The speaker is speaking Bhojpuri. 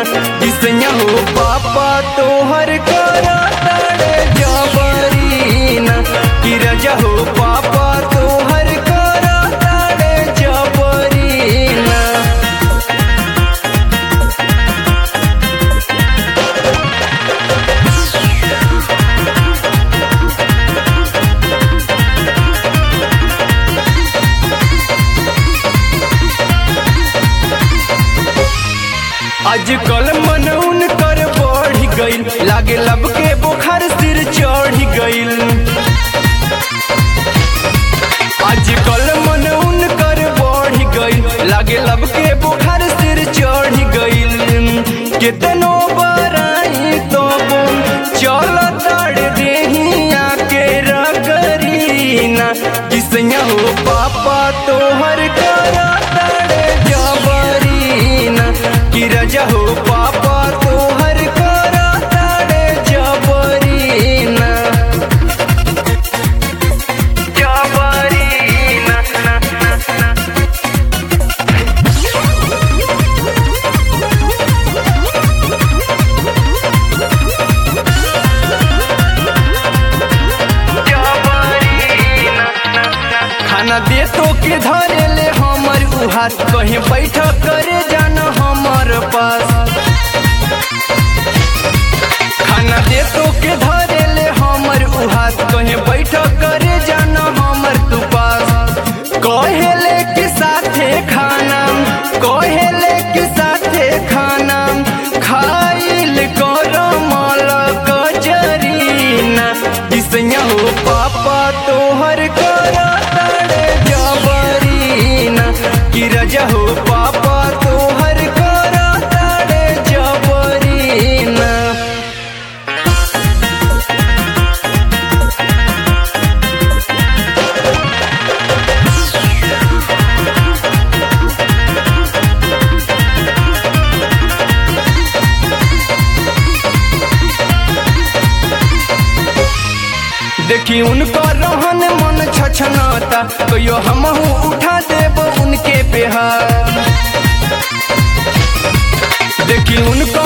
किसैया हो पापा तोहर करा ताड़े जबरीना कि रजा हो पापा तोहर करा ताड़े जबरीना आजकल मन उनकर बढ़ गईल लागे लब के बुखार सिर चढ़ गईल आजकल मन उनकर बढ़ गईल लागे लब के बुखार सिर चढ़ गईल कितनो बराई तो चल ताड़ देहिया के रगरीना किसैया हो पापा तोहर करा ताड़े जबरीना कि रजा हो पापा तोहर करा ताड़े जबरीना जबरीना खाना दे तो के धरे ले हमर उ हाथ कहीं बैठ करे जाना हमर पास खाना दे तो के धरे ले हमर उ हाथ कहीं बैठ करे जाना हमर तू पास कहेले के साथे खाना कहेले के साथे खाना खाइल कर मल कजरीना किसैया हो पापा तोहर करा ताड़े जबरीना कि रजा हो पापा तोहर करा ताड़े जबरीना देखी उनको रहन मन छछनाता कहियो हमहू उठा देब उनके बिहार देखी उनको